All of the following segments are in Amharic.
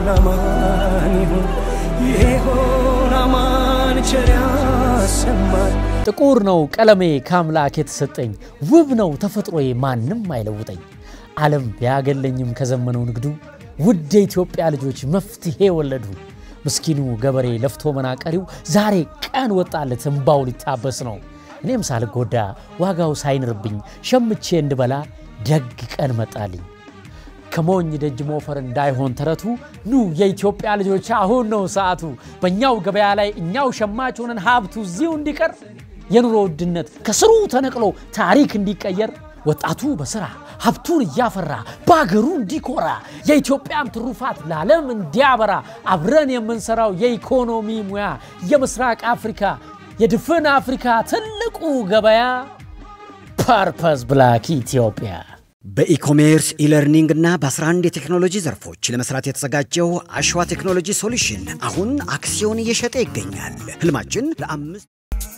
ይሆን አማን ይሁን ይሆን አማን ቸር ያሰማን ጥቁር ነው ቀለሜ ከአምላክ የተሰጠኝ፣ ውብ ነው ተፈጥሮዬ ማንም አይለውጠኝ። ዓለም ቢያገለኝም ከዘመነው ንግዱ ውድ የኢትዮጵያ ልጆች መፍትሄ ወለዱ። ምስኪኑ ገበሬ ለፍቶ መናቀሪው ዛሬ ቀን ወጣለት እምባው ሊታበስ ነው። እኔም ሳልጎዳ ዋጋው ሳይንርብኝ ሸምቼ እንድበላ ደግ ቀን መጣልኝ። ከሞኝ ደጅ ሞፈር እንዳይሆን ተረቱ ኑ የኢትዮጵያ ልጆች አሁን ነው ሰዓቱ። በእኛው ገበያ ላይ እኛው ሸማች ሆነን ሀብቱ እዚሁ እንዲቀር የኑሮ ውድነት ከስሩ ተነቅሎ ታሪክ እንዲቀየር ወጣቱ በስራ ሀብቱን እያፈራ በአገሩ እንዲኮራ የኢትዮጵያም ትሩፋት ለዓለም እንዲያበራ አብረን የምንሰራው የኢኮኖሚ ሙያ የምስራቅ አፍሪካ የድፍን አፍሪካ ትልቁ ገበያ ፐርፐስ ብላክ ኢትዮጵያ በኢኮሜርስ ኢለርኒንግ እና በ11 የቴክኖሎጂ ዘርፎች ለመስራት የተዘጋጀው አሸዋ ቴክኖሎጂ ሶሉሽን አሁን አክሲዮን እየሸጠ ይገኛል። ህልማችን ለአምስት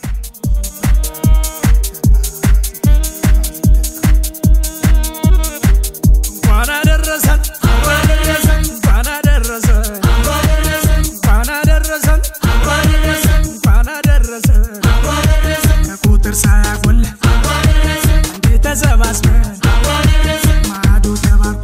እንኳን አደረሰን እንኳን አደረሰን እንኳን አደረሰን እንኳን አደረሰን ከቁጥር ሳያጎል እንዴ ተሰባስበን ማዶ ተባርኮ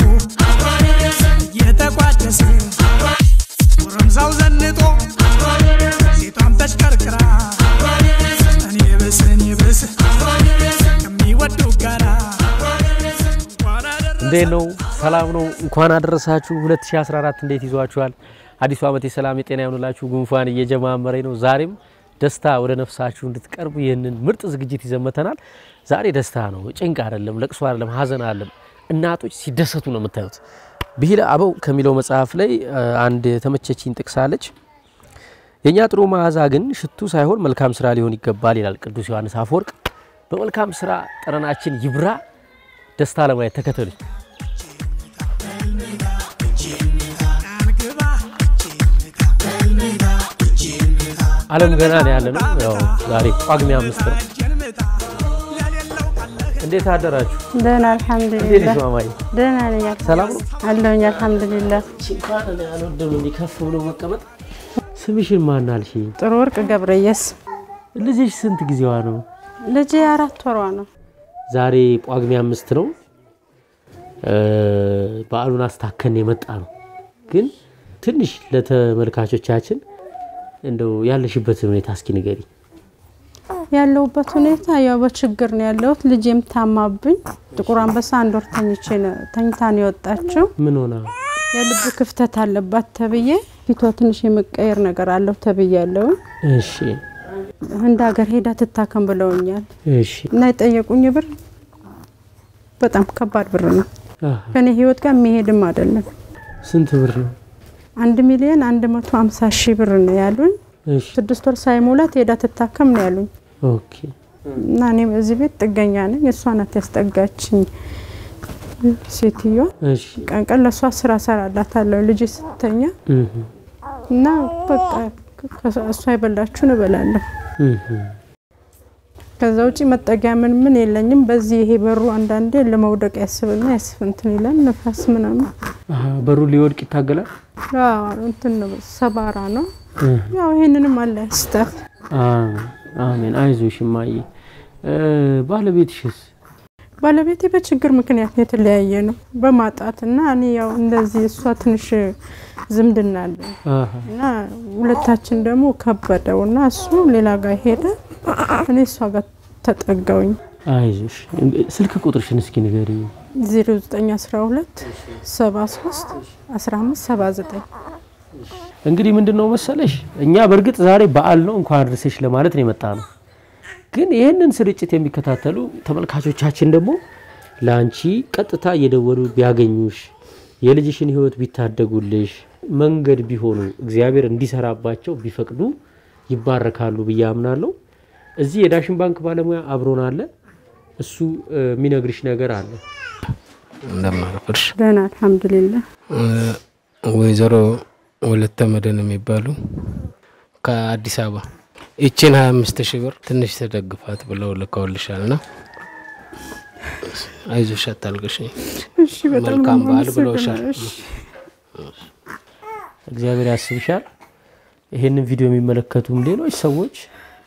እየተቋደሰ ጎረምሳው ዘንጦ ሴቷም ተሽከርክራ እኔ ብስ እኔ ብስ ከሚወዱ ጋራ እንኳን አደረሰን እንዴት ነው? ሰላም ነው? እንኳን አደረሳችሁ። 2014 እንዴት ይዟችኋል? አዲሱ ዓመት የሰላም የጤና ይሆንላችሁ። ጉንፋን እየጀማመረ ነው። ዛሬም ደስታ ወደ ነፍሳችሁ እንድትቀርቡ ይህንን ምርጥ ዝግጅት ይዘመተናል። ዛሬ ደስታ ነው፣ ጭንቅ አይደለም፣ ለቅሶ አይደለም፣ ሀዘን አይደለም። እናቶች ሲደሰቱ ነው የምታዩት። ብሂለ አበው ከሚለው መጽሐፍ ላይ አ, አንድ የተመቸችኝ ጥቅስ አለች። የእኛ ጥሩ መዓዛ ግን ሽቱ ሳይሆን መልካም ስራ ሊሆን ይገባል ይላል ቅዱስ ዮሐንስ አፈወርቅ። በመልካም ስራ ጠረናችን ይብራ። ደስታ ለማየት ተከተሉኝ። ዓለም ገና ነው ያለ ነው። ያው ዛሬ ጳጉሜ አምስት ነው። እንዴት አደራችሁ? ደህና እንዴት አልሐምዱሊላህ። ነሽ ማማዬ? ደህና ነኝ ሰላም ነው? አለሁኝ አልሐምዱሊላህ። እንኳን እኔ አልወደም እንዲህ ከፍ ብሎ መቀመጥ። ስምሽን ማን አልሽኝ? ጥሩ ወርቅ ገብረየስ ልጅሽ ስንት ጊዜዋ ነው? ልጄ አራት ወሯ ነው። ዛሬ ጳጉሜ አምስት ነው። እ፣ በዓሉን አስታከን የመጣ ነው። ግን ትንሽ ለተመልካቾቻችን እንደው ያለሽበትን ሁኔታ እስኪ ንገሪ። ያለሁበት ሁኔታ ያው በችግር ነው ያለሁት። ልጄም ታማብኝ ጥቁር አንበሳ አንድ ወር ተኝቼ ነው ተኝታ ነው የወጣችው። ምን ሆና? የልብ ክፍተት አለባት ተብዬ ፊቷ ትንሽ የመቀየር ነገር አለው ተብዬ ያለው እሺ ህንድ ሀገር ሄዳ ትታከም ብለውኛል እሺ እና የጠየቁኝ ብር በጣም ከባድ ብር ነው። አሃ። ከኔ ህይወት ጋር የሚሄድም አይደለም። ስንት ብር ነው? አንድ ሚሊዮን አንድ መቶ ሀምሳ ሺህ ብር ነው ያሉኝ። እሺ ስድስት ወር ሳይሞላት ሄዳ ትታከም ነው ያሉኝ ኦኬ እና እኔም እዚህ ቤት ጥገኛ ነኝ። እሷ ናት ያስጠጋችኝ ሴትዮዋ። እሺ ቀን ቀን ለእሷ ስራ ሰራላታለሁ ልጅ ስተኛ እህ እና በቃ ከ- እሷ የበላችሁን እበላለሁ። እህ ከዛ ውጪ መጠጊያ ምን ምን የለኝም። በዚህ ይሄ በሩ አንዳንዴ ለመውደቅ ያስብና ያስብ እንትን ይላል ነፋስ ምናምን አሃ በሩ ሊወድቅ ይታገላል። አዎ፣ እንትን ነው ሰባራ ነው። እህ ያው ይሄንንም አለ ስጠት አሜን አሜን። አይዞሽ እማዬ። እ፣ ባለቤትሽስ? ባለቤቴ በችግር ምክንያት ነው የተለያየ ነው በማጣት እና እኔ ያው እንደዚህ እሷ ትንሽ ዝምድና አለ አሃ እና ሁለታችን ደግሞ ከበደው እና እሱ ሌላ ጋር ሄደ፣ እኔ እሷ ጋር ተጠጋውኝ። አይዞሽ። ስልክ ቁጥርሽን እስኪ ንገሪኝ። 0912 73 15 79 እንግዲህ ምንድን ነው መሰለሽ፣ እኛ በእርግጥ ዛሬ በዓል ነው እንኳን አድርሰሽ ለማለት ነው የመጣ ነው። ግን ይህንን ስርጭት የሚከታተሉ ተመልካቾቻችን ደግሞ ለአንቺ ቀጥታ እየደወሉ ቢያገኙሽ፣ የልጅሽን ሕይወት ቢታደጉልሽ፣ መንገድ ቢሆኑ እግዚአብሔር እንዲሰራባቸው ቢፈቅዱ ይባረካሉ ብዬ አምናለሁ። እዚህ የዳሽን ባንክ ባለሙያ አብሮን አለ። እሱ እ፣ የሚነግርሽ ነገር አለ። እንደማረፍርሽ ደህና አልሐምዱሊላህ። ወይዘሮ ወለተ መድህን የሚባሉ ከአዲስ አበባ ይችን ሀያ አምስት ሺህ ብር ትንሽ ተደግፋት ብለው ልከውልሻል ና አይዞሽ አታልቅሽ እሺ በጣም መልካም ነው በዓል የማመሰግነው። ብለውሻል። እሺ እግዚአብሔር ያስብሻል። ይሄንን ቪዲዮ የሚመለከቱም ሌሎች ሰዎች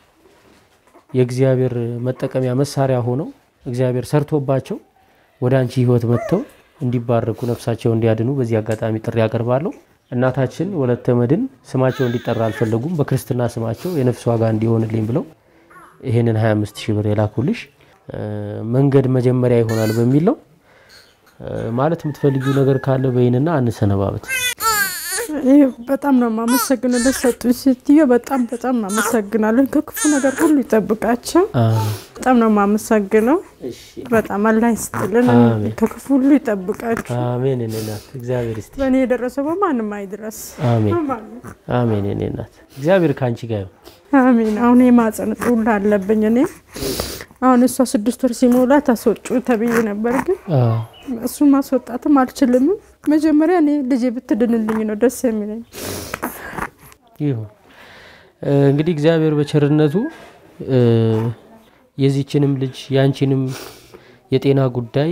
የእግዚአብሔር መጠቀሚያ መሳሪያ ሆነው እግዚአብሔር ሰርቶባቸው ወደ አንቺ ህይወት መጥተው እንዲባረኩ ነፍሳቸው እንዲያድኑ በዚህ አጋጣሚ ጥሪ ያቀርባለሁ። እናታችን ወለተ መድን ስማቸው እንዲጠራ አልፈለጉም። በክርስትና ስማቸው የነፍስ ዋጋ እንዲሆንልኝ ብለው ይሄንን 25 ሺህ ብር የላኩልሽ እ፣ መንገድ መጀመሪያ ይሆናል በሚል ነው። እ፣ ማለት የምትፈልጊው ነገር ካለ በይንና አንሰነባበት። ይህ በጣም ነው የማመሰግነው ለሰጡኝ ሴትዮ በጣም በጣም አመሰግናለሁ። ከክፉ ነገር ሁሉ ይጠብቃቸው። በጣም ነው የማመሰግነው። በጣም አላህ ይስጥልን፣ አሜን። ከክፉ ሁሉ ይጠብቃችሁ። አሜን። እኔ እናት እግዚአብሔር ይስጥ። በእኔ የደረሰው በማንም አይድረስ። አሜን በማንም አሜን። እኔ እናት እግዚአብሔር ከአንቺ ጋር ይሁን። አሜን። አሁን የማጸን ጡላ አለብኝ እኔ አሁን እሷ ስድስት ወር ሲሞላት አስወጩ ተብዬ ነበር፣ ግን አዎ። እሱን ማስወጣትም አልችልም። መጀመሪያ እኔ ልጄ ብትድንልኝ ነው ደስ የሚለኝ። ይሁን እ፣ እንግዲህ እግዚአብሔር በቸርነቱ እ፣ የዚችንም ልጅ የአንቺንም የጤና ጉዳይ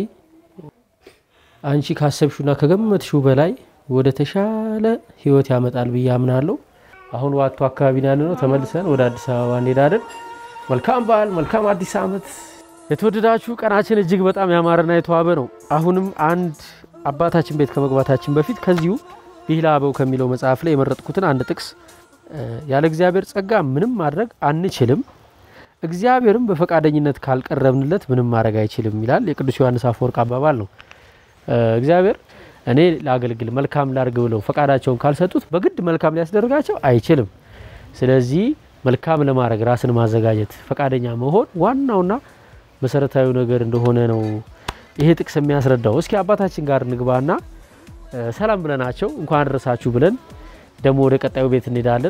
አንቺ ካሰብሽውና ከገመትሽው በላይ ወደ ተሻለ ህይወት ያመጣል ብዬ አምናለሁ። አሁን ዋቶ አካባቢ ነው ያለነው። ተመልሰን ወደ አዲስ አበባ እንሄዳለን። መልካም በዓል፣ መልካም አዲስ ዓመት። የተወደዳችሁ ቀናችን እጅግ በጣም ያማረና የተዋበ ነው። አሁንም አንድ አባታችን ቤት ከመግባታችን በፊት ከዚሁ ብሂለ አበው ከሚለው መጽሐፍ ላይ የመረጥኩትን አንድ ጥቅስ እ፣ ያለ እግዚአብሔር ጸጋ ምንም ማድረግ አንችልም፣ እግዚአብሔርም በፈቃደኝነት ካልቀረብንለት ምንም ማድረግ አይችልም ይላል የቅዱስ ዮሐንስ አፈወርቅ አባባል ነው። እ፣ እግዚአብሔር እኔ ላገልግል መልካም ላርግ ብለው ፈቃዳቸውን ካልሰጡት በግድ መልካም ሊያስደርጋቸው አይችልም። ስለዚህ መልካም ለማድረግ ራስን ማዘጋጀት ፈቃደኛ መሆን ዋናውና መሰረታዊ ነገር እንደሆነ ነው ይሄ ጥቅስ የሚያስረዳው። እስኪ አባታችን ጋር እንግባና እ፣ ሰላም ብለናቸው እንኳን አደረሳችሁ ብለን ደግሞ ወደ ቀጣዩ ቤት እንሄዳለን።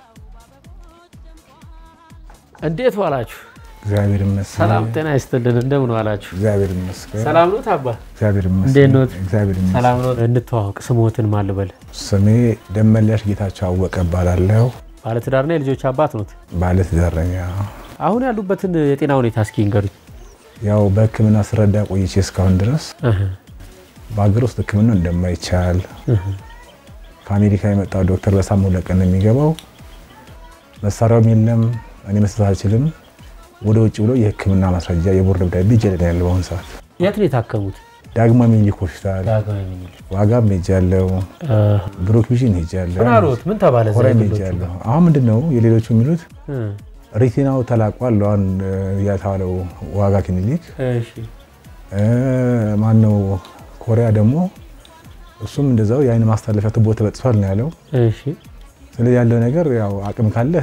እንዴት ዋላችሁ? እግዚአብሔር ይመስገን። ሰላም ጤና ይስጥልን። እንደምን ዋላችሁ? እግዚአብሔር ይመስገን። ሰላም ኖት አባ? እግዚአብሔር ይመስገን። እንዴት ኖት? እግዚአብሔር ይመስገን። ሰላም ኖት? እንተዋወቅ። ስሞትን ማን ልበል? ስሜ ደመላሽ ጌታቸው አወቀ እባላለሁ። ባለትዳርና የልጆች አባት ኖት። ባለ ትዳረኛ አሁን ያሉበትን የጤና ሁኔታ እስኪ ንገሩኝ። ያው በሕክምና ስረዳ ቆይቼ እስካሁን ድረስ እህ፣ በሀገር ውስጥ ሕክምና እንደማይቻል ከአሜሪካ የመጣው ዶክተር በሳምንት ሁለት ቀን ነው የሚገባው። መሳሪያውም የለም፣ እኔ መስጠት አልችልም። ወደ ውጭ ብሎ የሕክምና ማስረጃ የቦርድ ደብዳቤ እጄ ላይ ነው ያለው በአሁኑ ሰዓት። የት ነው የታከሙት? ዳግማ ሚኒሊክ ሆስፒታል ዳግማዊ ምኒልክ። ዋጋም ሄጃለሁ፣ እህ፣ ብሮክ ቪዥን ሄጃለሁ፣ ምን አሉት? ምን ተባለ? እዛ ኮራይም የግሎቹ? ሄጃለሁ። አሁን ምንድን ነው የሌሎቹ የሚሉት እህ፣ ሪቲናው ተላቋል። ለዋን የተባለው ዋጋ ክሊኒክ እሺ፣ ማነው ኮሪያ ደግሞ እሱም እንደዛው የአይን ማስተላለፊያ ቱቦ ተበጥሷል ነው ያለው። እሺ፣ ስለዚህ ያለው ነገር ያው አቅም ካለህ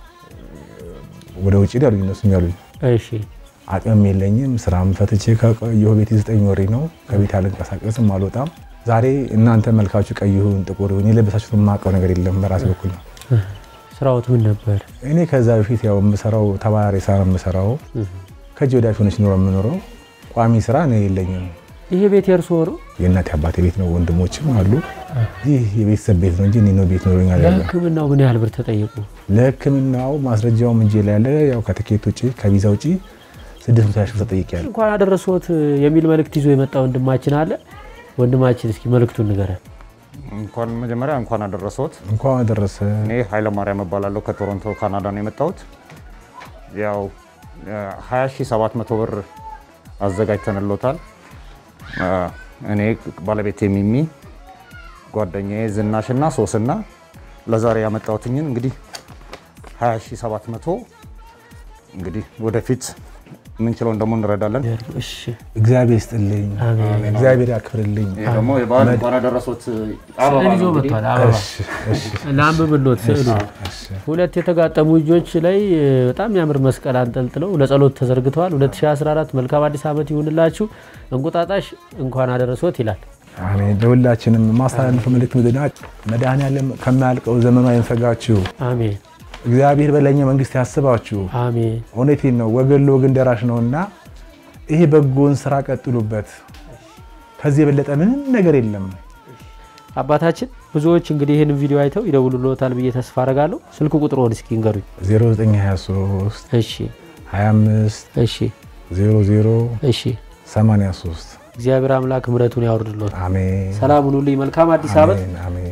ወደ ውጭ ያሉኝ እነሱም ያሉኝ እሺ፣ አቅም የለኝም። ስራም ፈትቼ ከቆየሁ ቤት ዘጠኝ ወሬ ነው። ከቤት አልንቀሳቀስም፣ አልወጣም። ዛሬ እናንተ መልካችሁ ቀይ ይሁን ጥቁር ይሁን የለበሳችሁት የማውቀው ነገር የለም። በራሴ በኩል ነው። ስራዎት ምን ነበር? እኔ ከዛ በፊት ያው የምሰራው ተባራሪ ስራ ነው የምሰራው። ከእጅ ወደ አፍ ሆነች ኖሮ የምኖረው ቋሚ ስራ እኔ የለኝም። ይሄ ቤት የእርስዎ ነው? የእናቴ አባቴ ቤት ነው፣ ወንድሞችም አሉ። ይህ የቤተሰብ ቤት ነው እንጂ እኔ ነው ቤት ኖሮኝ አይደለም። ለሕክምናው ምን ያህል ብር ተጠየቁ? ለሕክምናው ማስረጃውም እጄ ላይ ያለ ያው ከትኬት ውጭ ከቪዛ ውጭ ስድስት መቶ ሺህ ብር ተጠይቄያለሁ። እንኳን አደረሶት የሚል መልእክት ይዞ የመጣ ወንድማችን አለ። ወንድማችን እስኪ መልእክቱን ንገረን። እንኳን መጀመሪያ እንኳን አደረሰዎት። እንኳን አደረሰ። እኔ ኃይለማርያም እባላለሁ ከቶሮንቶ ካናዳ ነው የመጣሁት። ያው 20700 ብር አዘጋጅተንሎታል። አ፣ እኔ ባለቤቴ ሚሚ፣ ጓደኛዬ ዝናሽና ሶስና ለዛሬ ያመጣሁትኝን እንግዲህ 20700 እንግዲህ ወደፊት የምንችለውን ደግሞ እንረዳለን። እሺ እግዚአብሔር ይስጥልኝ፣ አሜን። እግዚአብሔር ያክብርልኝ። ይሄ ደግሞ የበዓል እንኳን አደረሰዎት አበባ ስዕል ይዞ ነው እንግዲህ። መጥቷል። አበባ እሺ፣ እሺ፣ ለአንብብሎት ስዕሉ እሺ። ሁለት የተጋጠሙ እጆች ላይ እ፣ በጣም የሚያምር መስቀል አንጠልጥለው ለጸሎት ተዘርግተዋል። 2014 መልካም አዲስ ዓመት ይሁንላችሁ። እንቁጣጣሽ እንኳን አደረሶት ይላል። አሜን። ለሁላችንም ማስተላለፍ መልእክት ምድና መድኃኔዓለም ከማያልቀው ዘመኑ አይንፈጋችሁ። አሜን እግዚአብሔር በለኛ መንግስት ያስባችሁ። አሜን። እውነቴን ነው። ወገን ለወገን ደራሽ ነውና ይሄ በጎን ስራ ቀጥሉበት። ከዚህ የበለጠ ምንም ነገር የለም። አባታችን ብዙዎች እንግዲህ ይህንን ቪዲዮ አይተው ይደውሉልዎታል ብዬ ተስፋ አረጋለሁ። ስልክ ቁጥሮን እስኪ ንገሩኝ። 0923 እሺ 25 እሺ 00 እሺ። 83 እግዚአብሔር አምላክ ምሕረቱን ያወርድልዎት። አሜን ሰላም ሁኑልኝ። መልካም አዲስ ዓመት። አሜን አሜን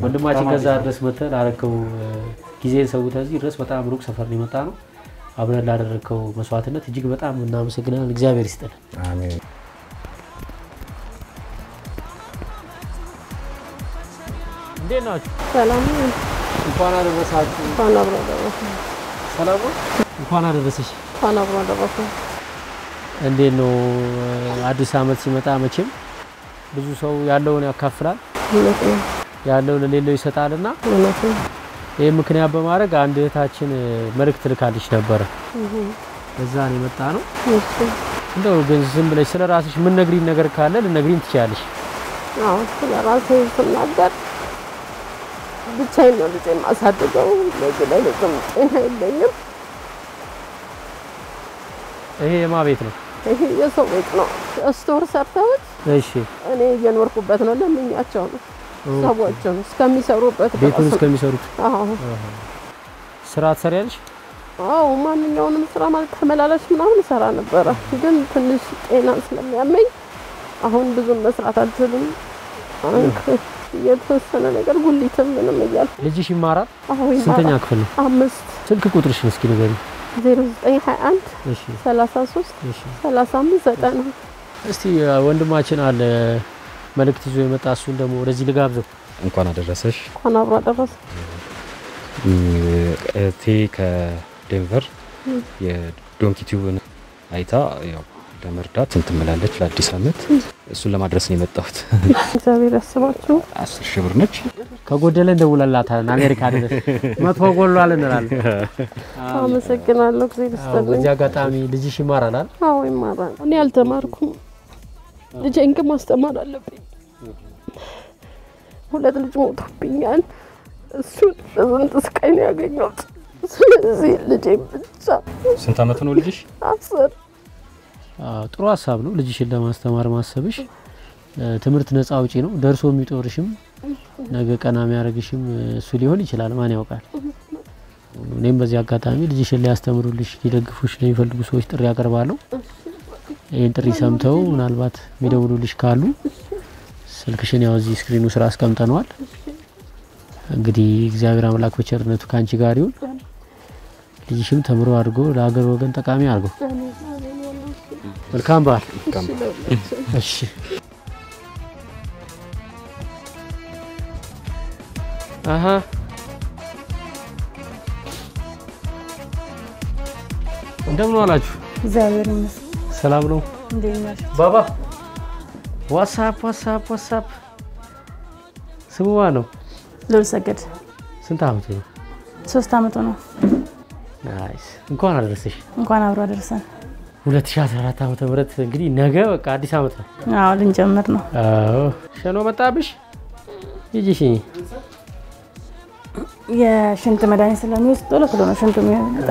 ወንድማችን ከዛ ድረስ መጥተህ ላደረከው ጊዜ ሰውተህ እዚህ ድረስ በጣም ሩቅ ሰፈር ነው የመጣ ነው። አብረን ላደረግከው መስዋዕትነት እጅግ በጣም እናመሰግናለን። እግዚአብሔር ይስጥልን። አሜን። እንዴት ናችሁ? ሰላም እንኳን አደረሳችሁ። እንኳን አብሮ አደረሰ ሰላም ነው? እንኳን አደረሰሽ። እንኳን አብሮ አደረሰ። እንዴት ነው አዲስ ዓመት ሲመጣ መቼም ብዙ ሰው ያለውን ያካፍላል፣ እውነት ነው ያለው ለሌለው ይሰጣልና እውነት ነው። ይህ ምክንያት በማድረግ አንድ እህታችን መልእክት ልካልሽ ነበረ። እዛ ነው የመጣ ነው። እሺ እንደው ግን ዝም ብለሽ ስለ ራስሽ ምን ነግሪን ነገር ካለ ልነግሪን ትችያለሽ። አዎ ስለ ራሴ ስናገር ብቻዬን ነው ልጄ የማሳድገው። ለዚህ ላይ ልጅም ጤና የለኝም። ይሄ የማ ቤት ነው? ይሄ የሰው ቤት ነው። ስቶር ሰርተውት እሺ እኔ እየኖርኩበት ነው። ለምኛቸው ነው ሰዎችን እስከሚሰሩበት ቤቱን ድረስ ነው። እስከሚሰሩት አዎ ስራ ትሰሪያለሽ? አዎ ማንኛውንም ስራ ማለት ተመላላሽ ምናምን እሰራ ነበረ፣ ግን ትንሽ ጤና ስለሚያመኝ አሁን ብዙም መስራት አልችልም። አሁን የተወሰነ ነገር ጉሊትም ምንም እያልኩ ልጅሽ ይማራል? አዎ ስንተኛ ይማራል። ክፍል ነው? አምስት ስልክ ቁጥርሽን እስኪ ንገሪኝ። ዜሮ ዘጠኝ ሀያ አንድ እሺ ሰላሳ ሶስት እሺ። ሰላሳ አምስት ዘጠና እስቲ ወንድማችን አለ መልእክት ይዞ የመጣ እሱን ደግሞ ወደዚህ ልጋብዘው። እንኳን አደረሰሽ። እንኳን አብሮ አደረሰ። እህቴ ከዴንቨር የዶንኪ ቲዩብን አይታ ያው ለመርዳት እንትን ብላለች ለአዲስ ዓመት እሱን ለማድረስ ነው የመጣሁት። እግዚአብሔር ያስባችሁ። አስር ሺህ ብር ነች። ከጎደለ እንደውላላታለን። አሜሪካ ድረስ መጥፎ ጎሏል እንላለን። አመሰግናለሁ። እግዚአብሔር አዎ፣ ይስጥልኝ። በዚህ አጋጣሚ ልጅሽ ይማራል አይደል? አዎ ይማራል። እኔ አልተማርኩም። ልጄን ግን ማስተማር አለብኝ። ሁለት ልጅ ሞቶብኛል። እሱን በስንት ስቃይ ነው ያገኘሁት። ስለዚህ ልጄን ብቻ ስንት ዓመቱ ነው ልጅሽ? አስር አዎ፣ ጥሩ ሀሳብ ነው ልጅሽን ለማስተማር ማሰብሽ። እ፣ ትምህርት ነፃ አውጪ ነው። ደርሶ የሚጦርሽም ነገ ቀና የሚያደርግሽም እሱ ሊሆን ይችላል። ማን ያውቃል? እኔም በዚህ አጋጣሚ ልጅሽን ሊያስተምሩልሽ ሊደግፉሽ ለሚፈልጉ ሰዎች ጥሪ ያቀርባለሁ። ይህን ጥሪ ሰምተው ምናልባት የሚደውሉልሽ ካሉ ስልክሽን ያው እዚህ ስክሪኑ ስራ አስቀምጠነዋል። እንግዲህ እግዚአብሔር አምላክ በቸርነቱ ከአንቺ ጋር ይሁን። ልጅሽም ተምሮ አድርጎ ለሀገር ወገን ጠቃሚ አድርጎ መልካም በዓል። እሺ አሀ እንደምን ዋላችሁ? እግዚአብሔር ይመስገን። ሰላም ነው? እንዴት ናችሁ? ባባ ዋትሳፕ ዋትሳፕ ዋትሳፕ ስሙ ማን ነው? ልዑል ሰገድ ስንት አመቱ ነው? ሶስት አመቱ ነው። ናይስ እንኳን አደረሰሽ። እንኳን አብሮ አደረሰን። 2014 ዓመተ ምህረት እንግዲህ ነገ በቃ አዲስ አመት ነው። አዎ ልንጀምር ነው። አዎ ሸኖ መጣብሽ? ሂጂ ሽኝ። የሽንት መድኃኒት ስለሚወስድ ቶሎ ቶሎ ነው ሽንቱ የሚወጣ።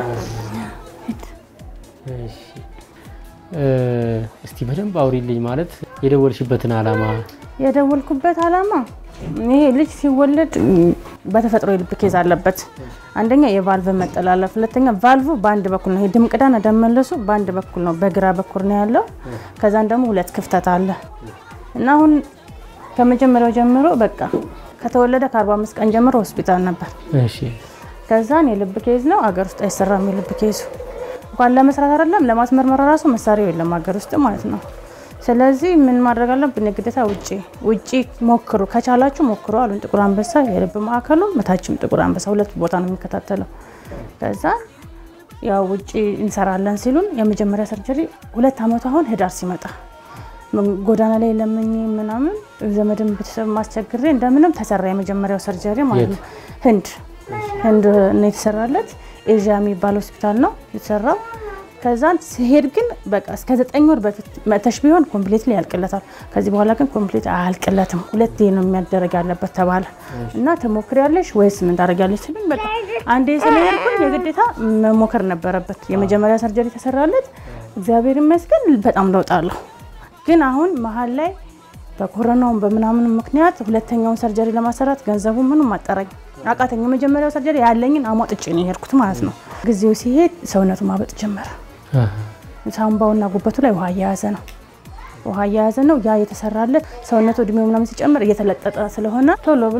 እሺ እ፣ እስቲ በደንብ አውሪልኝ ማለት የደወልሽበትን አላማ የደወልኩበት አላማ ይሄ ልጅ ሲወለድ ም፣ በተፈጥሮ የልብ ኬዝ አለበት። አንደኛ የቫልቭ መጠላለፍ፣ ሁለተኛ ቫልቭ በአንድ በኩል ነው። ይሄ ደም ቅዳና ደም መለሱ በአንድ በኩል ነው፣ በግራ በኩል ነው ያለው። ከዛን ደግሞ ሁለት ክፍተት አለ እና አሁን ከመጀመሪያው ጀምሮ በቃ ከተወለደ ከ45 ቀን ጀምሮ ሆስፒታል ነበር። እሺ ከዛን የልብ ኬዝ ነው አገር ውስጥ አይሰራም። የልብ ኬዙ እንኳን ለመስራት አይደለም ለማስመርመር ራሱ መሳሪያው የለም ሀገር ውስጥ ማለት ነው። ስለዚህ ምን ማድረግ አለብን? ግዴታ ውጪ ውጪ ሞክሩ፣ ከቻላችሁ ሞክሩ አሉን። ጥቁር አንበሳ የልብ ማዕከሉ መታችም ጥቁር አንበሳ ሁለት ቦታ ነው የሚከታተለው። ከዛ ያው ውጪ እንሰራለን ሲሉን የመጀመሪያ ሰርጀሪ ሁለት አመቱ አሁን ህዳር ሲመጣ ጎዳና ላይ ለምኝ ምናምን ዘመድን ቤተሰብ ማስቸግሬ እንደምንም ተሰራ የመጀመሪያው ሰርጀሪ ማለት ነው። ህንድ ህንድ ነው የተሰራለት። ኤዥያ የሚባል ሆስፒታል ነው የተሰራው። ከዛን ሲሄድ ግን በቃ እስከ ዘጠኝ ወር በፊት መተሽ ቢሆን ኮምፕሊትሊ ያልቅለታል። ከዚህ በኋላ ግን ኮምፕሊት አያልቅለትም። ሁለቴ ነው የሚያደረግ ያለበት ተባለ እና ትሞክሪያለሽ ወይስ ምን ታደርጊያለሽ ሲሉኝ በቃ አንዴ ስለሄድኩኝ የግዴታ መሞከር ነበረበት። የመጀመሪያ ሰርጀሪ ተሰራለት። እግዚአብሔር ይመስገን በጣም ለውጥ አለው። ግን አሁን መሀል ላይ በኮሮናውን በምናምኑ ምክንያት ሁለተኛውን ሰርጀሪ ለማሰራት ገንዘቡ ምንም አጠረኝ አቃተኝ። የመጀመሪያው ሰርጀሪ ያለኝን አሟጥጬ ነው የሄድኩት ማለት ነው። ጊዜው ሲሄድ ሰውነቱ ማበጥ ጀመረ። ሳምባውና ጉበቱ ላይ ውሃ እየያዘ ነው ውሃ እየያዘ ነው። ያ የተሰራለት ሰውነቱ እድሜው ምናምን ሲጨምር እየተለጠጠ ስለሆነ ቶሎ ብሎ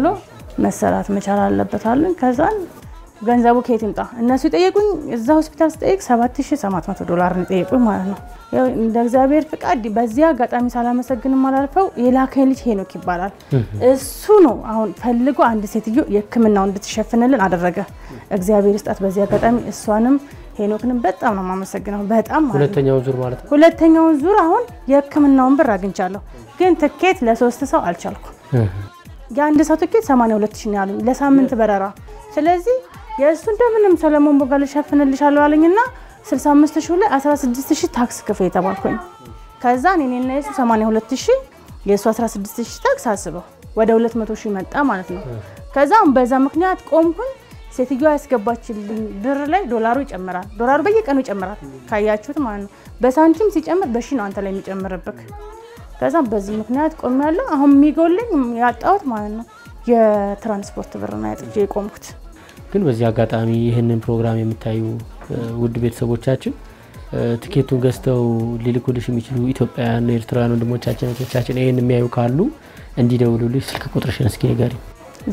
መሰራት መቻል አለበት አለን። ከዛን ገንዘቡ ከየት ይምጣ? እነሱ የጠየቁኝ እዛ ሆስፒታል ስጠይቅ 7800 ዶላር ነው የጠየቁኝ ማለት ነው። ያው እንደ እግዚአብሔር ፍቃድ በዚህ አጋጣሚ ሳላመሰግንም አላልፈው የላከኝ ልጅ ሄኖክ ይባላል። እሱ ነው አሁን ፈልጎ አንድ ሴትዮ የሕክምናው እንድትሸፍንልን አደረገ። እግዚአብሔር ይስጣት። በዚህ አጋጣሚ እሷንም ሄኖክንም በጣም ነው የማመሰግነው። በጣም ማለት ነው። ሁለተኛውን ዙር ማለት ነው። ሁለተኛውን ዙር አሁን የሕክምናውን ብር አግኝቻለሁ፣ ግን ትኬት ለሶስት ሰው አልቻልኩም። የአንድ ሰው ትኬት 82 ሺህ ነው ያሉኝ ለሳምንት በረራ። ስለዚህ የእሱ እንደምንም ሰለሞን ቦጋ ልሸፍንልሻለሁ አለኝና 65 ሺህ ላይ 16 ሺህ ታክስ ክፍል የተባልኩኝ። ከዛ እኔና የሱ 82 ሺህ የእሱ 16 ሺህ ታክስ አስበው ወደ 200 ሺህ መጣ ማለት ነው። ከዛ በዛ ምክንያት ቆምኩኝ። ሴትዮዋ ያስገባችልኝ ብር ላይ ዶላሩ ይጨምራል። ዶላሩ በየቀኑ ይጨምራል ካያችሁት ማለት ነው። በሳንቲም ሲጨምር በሺ ነው አንተ ላይ የሚጨምርብክ። ከዛ በዚህ ምክንያት ቆም ያለው አሁን የሚጎልኝ ያጣሁት ማለት ነው የትራንስፖርት ብር ነው ያጥቼ የቆምኩት። ግን በዚህ አጋጣሚ ይህንን ፕሮግራም የምታዩ እ፣ ውድ ቤተሰቦቻችን እ፣ ትኬቱን ገዝተው ሊልኩልሽ የሚችሉ ኢትዮጵያውያን ኤርትራውያን ወንድሞቻችን እህቶቻችን ይህን የሚያዩ ካሉ እንዲደውሉልሽ ስልክ ቁጥርሽን እስኪ ንገሪኝ።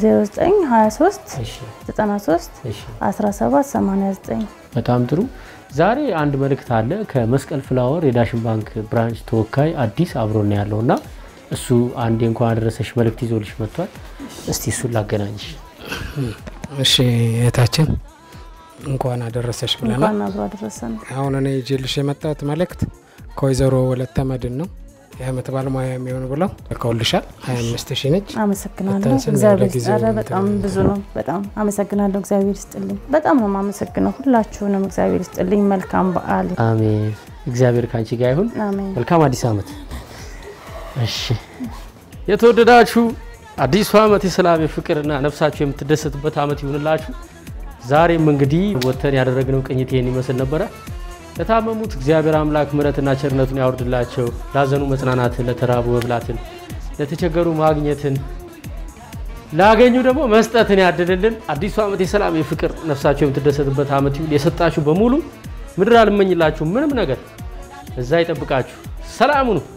0923 እሺ 93 እሺ 17 89 በጣም ጥሩ። ዛሬ አንድ መልእክት አለ ከመስቀል ፍላወር የዳሽን ባንክ ብራንች ተወካይ አዲስ አብሮና ያለው እና እሱ አንዴ እንኳን አደረሰሽ መልእክት ይዞልሽ መጥቷል። እስቲ እሱን ላገናኝሽ። እሺ እህታችን እንኳን አደረሰሽ ብለናል። እንኳን አብሮ አደረሰን። አሁን እኔ ይዤልሽ የመጣሁት መልእክት ከወይዘሮ ወለተ መድን ነው። የአመት ባለሙያ የሚሆኑ ብለው ልከውልሻል። 25 ሺህ ነች። አመሰግናለሁ። በተንስን እግዚአብሔር ወደ ጊዜው ኧረ በጣም ብዙ ነው። በጣም አመሰግናለሁ። እግዚአብሔር ይስጥልኝ። በጣም ነው የማመሰግነው ሁላችሁንም። እግዚአብሔር ይስጥልኝ። መልካም በዓል። አሜን። እግዚአብሔር ከአንቺ ጋር ይሁን። አሜን። መልካም አዲስ ዓመት። እሺ የተወደዳችሁ አዲሱ ዓመት የሰላም የፍቅርና ነፍሳችሁ የምትደሰትበት ዓመት ይሁንላችሁ። ዛሬም እንግዲህ ወጥተን ያደረግነው ቅኝት ይህን ይመስል ነበረ። ለታመሙት እግዚአብሔር አምላክ ምሕረትና ቸርነቱን ያወርድላቸው። ላዘኑ መጽናናትን፣ ለተራቡ መብላትን፣ ለተቸገሩ ማግኘትን፣ ላገኙ ደግሞ መስጠትን ያድልልን። አዲሱ ዓመት የሰላም የፍቅር ነፍሳችሁ የምትደሰትበት ዓመት ይሁን። የሰጣችሁ በሙሉ ምድር አልመኝላችሁ ምንም ነገር እዛ ይጠብቃችሁ። ሰላም ሁኑ።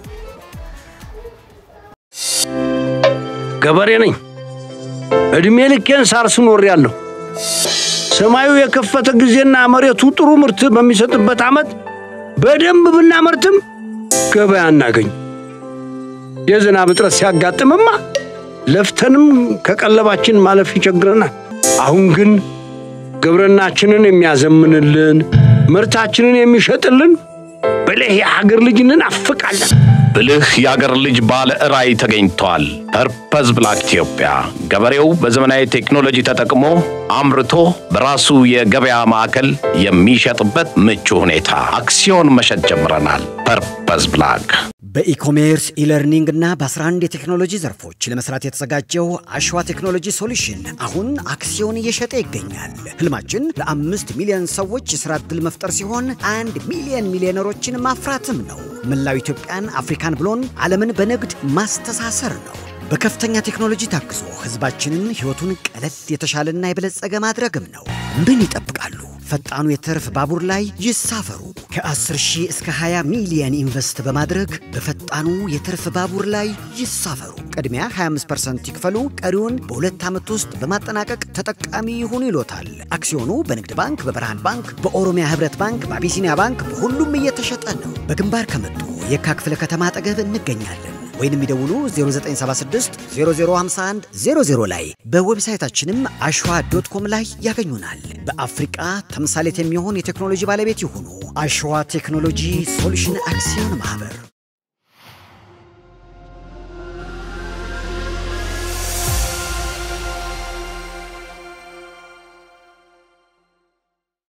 ገበሬ ነኝ። እድሜ ልኬን ሳር ስኖር ያለሁ ሰማዩ የከፈተ ጊዜና መሬቱ ጥሩ ምርት በሚሰጥበት ዓመት በደንብ ብናመርትም ገበያ እናገኝ። የዝናብ እጥረት ሲያጋጥምማ ለፍተንም ከቀለባችን ማለፍ ይቸግረናል። አሁን ግን ግብርናችንን የሚያዘምንልን ምርታችንን የሚሸጥልን ብልህ የሀገር ልጅ እንናፍቃለን። ብልህ የአገር ልጅ ባለ ራዕይ ተገኝቷል። ፐርፐዝ ብላክ ኢትዮጵያ ገበሬው በዘመናዊ ቴክኖሎጂ ተጠቅሞ አምርቶ በራሱ የገበያ ማዕከል የሚሸጥበት ምቹ ሁኔታ አክሲዮን መሸጥ ጀምረናል። ፐርፐዝ ብላክ በኢኮሜርስ ኢለርኒንግ እና በ11 የቴክኖሎጂ ዘርፎች ለመስራት የተዘጋጀው አሸዋ ቴክኖሎጂ ሶሉሽን አሁን አክሲዮን እየሸጠ ይገኛል። ህልማችን ለአምስት ሚሊዮን ሰዎች የሥራ ዕድል መፍጠር ሲሆን አንድ ሚሊዮን ሚሊዮነሮችን ማፍራትም ነው። መላው ኢትዮጵያን፣ አፍሪካን ብሎን ዓለምን በንግድ ማስተሳሰር ነው። በከፍተኛ ቴክኖሎጂ ታግዞ ህዝባችንን ህይወቱን ቀለል የተሻለና የበለጸገ ማድረግም ነው። ምን ይጠብቃሉ? ፈጣኑ የትርፍ ባቡር ላይ ይሳፈሩ። ከ10 ሺህ እስከ 20 ሚሊየን ኢንቨስት በማድረግ በፈጣኑ የትርፍ ባቡር ላይ ይሳፈሩ። ቅድሚያ 25% ይክፈሉ፣ ቀሪውን በሁለት ዓመት ውስጥ በማጠናቀቅ ተጠቃሚ ይሁኑ ይሎታል። አክሲዮኑ በንግድ ባንክ፣ በብርሃን ባንክ፣ በኦሮሚያ ህብረት ባንክ፣ በአቢሲኒያ ባንክ በሁሉም እየተሸጠ ነው። በግንባር ከመጡ የካ ክፍለ ከተማ አጠገብ እንገኛለን። ወይንም ይደውሉ 0976 0051 00 ላይ በዌብሳይታችንም አሸዋ ዶት ኮም ላይ ያገኙናል። በአፍሪቃ ተምሳሌት የሚሆን የቴክኖሎጂ ባለቤት ይሁኑ። አሸዋ ቴክኖሎጂ ሶሉሽን አክሲዮን ማህበር